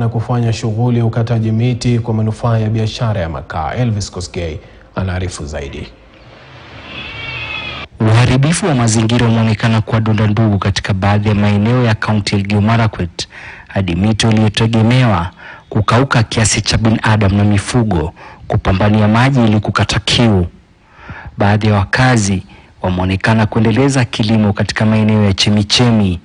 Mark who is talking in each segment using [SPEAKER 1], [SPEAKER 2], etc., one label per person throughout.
[SPEAKER 1] wanaonekana kufanya shughuli ya ukataji miti kwa manufaa ya biashara ya makaa. Elvis Kosgei anaarifu zaidi.
[SPEAKER 2] Uharibifu wa mazingira umeonekana kuwa donda ndugu katika baadhi ya maeneo ya kaunti ya Elgeyo Marakwet hadi mito iliyotegemewa kukauka kiasi cha binadamu na mifugo kupambania maji ili kukata kiu. Baadhi ya wakazi wameonekana kuendeleza kilimo katika maeneo ya chemichemi.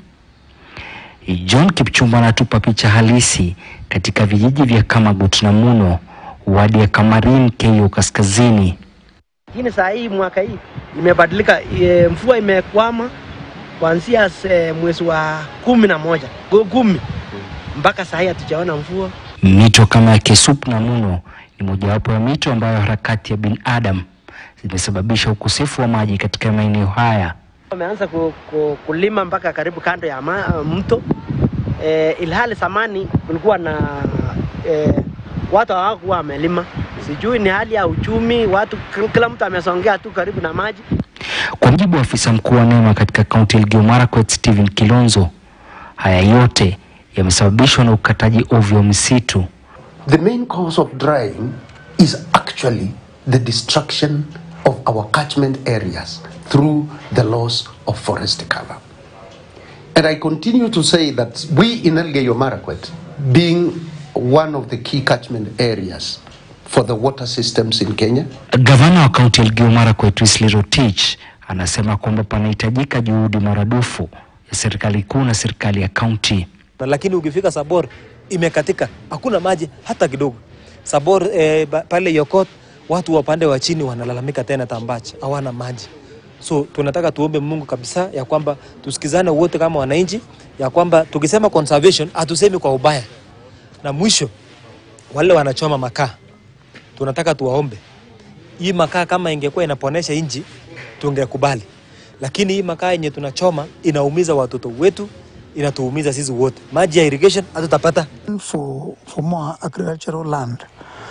[SPEAKER 2] John Kipchumba anatupa picha halisi katika vijiji vya Kamagut na Muno, wadi ya Kamarin, Keyo Kaskazini.
[SPEAKER 3] Lakini saa hii mwaka hii imebadilika, e, mvua imekwama kuanzia e, mwezi wa kumi na moja gu- kumi mpaka saa hii hatujaona mvua.
[SPEAKER 2] Mito kama ya Kesup na Muno ni mojawapo ya mito ambayo harakati ya binadamu zimesababisha ukosefu wa maji katika maeneo haya.
[SPEAKER 3] Wameanza ku, ku, kulima mpaka karibu kando ya ma, mto e, ilhali zamani kulikuwa na e, watu hawakuwa wamelima. Sijui ni hali ya uchumi, watu kila mtu amesongea tu karibu na maji.
[SPEAKER 2] Kwa mujibu wa afisa mkuu wa NEMA katika kaunti ya Elgeyo Marakwet Stephen Kilonzo, haya yote yamesababishwa na ukataji ovyo wa misitu.
[SPEAKER 4] The main cause of drying is actually the destruction of our catchment areas through the loss of forest cover. And I continue to say that we in Elgeyo Marakwet, being one of the key catchment areas for the water systems in Kenya,
[SPEAKER 2] Gavana wa kaunti ya Elgeyo Marakwet Wesley Rotich anasema kwamba panahitajika juhudi maradufu ya serikali kuu na serikali ya kaunti.
[SPEAKER 5] Na lakini ukifika Sabor imekatika, hakuna maji hata kidogo. Sabor eh, ba- pale Yokot watu wa pande wa chini wanalalamika tena Tambach hawana maji. So tunataka tuombe Mungu kabisa ya kwamba tusikizane wote kama wananchi, ya kwamba tukisema conservation hatusemi kwa ubaya. Na mwisho wale wanachoma makaa, tunataka tuwaombe hii makaa kama ingekuwa inaponesha nchi tungekubali, lakini hii makaa yenye tunachoma inaumiza watoto wetu, inatuumiza sisi wote. Maji ya irrigation hatutapata.
[SPEAKER 6] for, for more agricultural land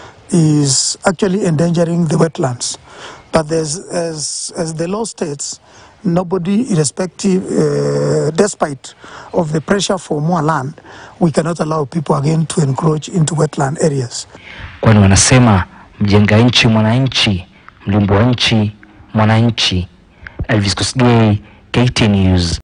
[SPEAKER 6] is actually endangering the wetlands. But there's, as, as the law states, nobody, irrespective, uh, despite of the pressure for more land, we cannot allow people again to encroach into wetland areas.
[SPEAKER 2] kwani wanasema mjenga nchi mwananchi, mlimbo wa nchi mwananchi. Elvis Kosgei, KTN News.